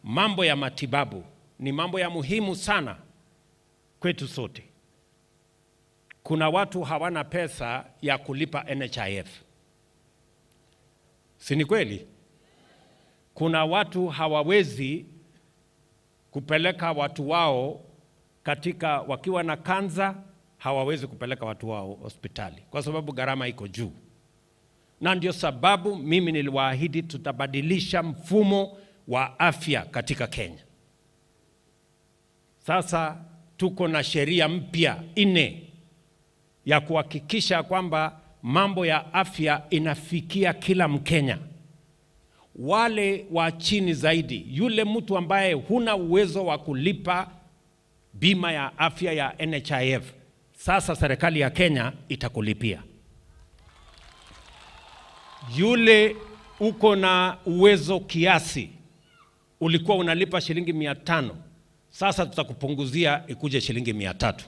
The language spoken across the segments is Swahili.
mambo ya matibabu ni mambo ya muhimu sana kwetu sote. Kuna watu hawana pesa ya kulipa NHIF, si ni kweli? Kuna watu hawawezi kupeleka watu wao katika, wakiwa na kanza, hawawezi kupeleka watu wao hospitali kwa sababu gharama iko juu, na ndio sababu mimi niliwaahidi tutabadilisha mfumo wa afya katika Kenya. Sasa tuko na sheria mpya nne ya kuhakikisha kwamba mambo ya afya inafikia kila Mkenya. Wale wa chini zaidi, yule mtu ambaye huna uwezo wa kulipa bima ya afya ya NHIF, sasa serikali ya Kenya itakulipia. Yule uko na uwezo kiasi, ulikuwa unalipa shilingi mia tano, sasa tutakupunguzia ikuje shilingi mia tatu.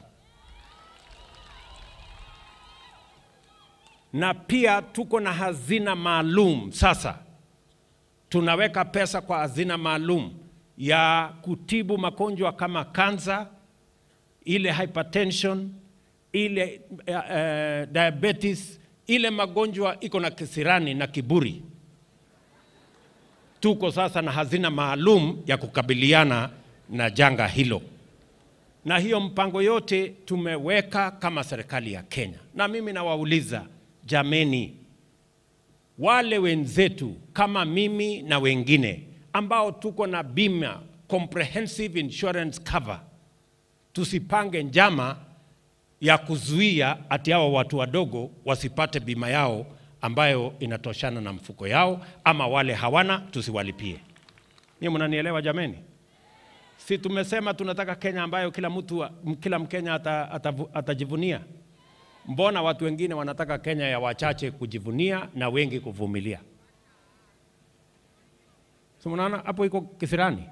Na pia tuko na hazina maalum sasa, tunaweka pesa kwa hazina maalum ya kutibu magonjwa kama kansa, ile hypertension, ile uh, uh, diabetes, ile magonjwa iko na kisirani na kiburi. Tuko sasa na hazina maalum ya kukabiliana na janga hilo, na hiyo mpango yote tumeweka kama serikali ya Kenya. Na mimi nawauliza jameni, wale wenzetu kama mimi na wengine ambao tuko na bima comprehensive insurance cover, tusipange njama ya kuzuia ati hao watu wadogo wasipate bima yao ambayo inatoshana na mfuko yao, ama wale hawana tusiwalipie. Ni mnanielewa jameni? Si tumesema tunataka Kenya ambayo kila mtu, kila Mkenya ata, ata, atajivunia? Mbona watu wengine wanataka Kenya ya wachache kujivunia na wengi kuvumilia? So mnaona hapo iko kisirani.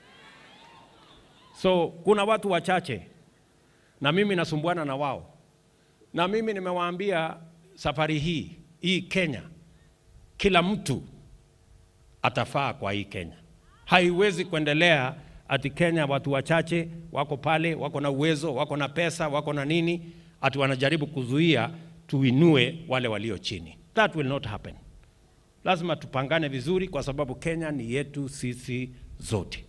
So kuna watu wachache na mimi nasumbuana na wao, na mimi nimewaambia safari hii hii Kenya, kila mtu atafaa kwa hii Kenya. Haiwezi kuendelea ati Kenya watu wachache wako pale, wako na uwezo, wako na pesa, wako na nini, ati wanajaribu kuzuia tuinue wale walio chini. That will not happen. Lazima tupangane vizuri, kwa sababu Kenya ni yetu sisi zote.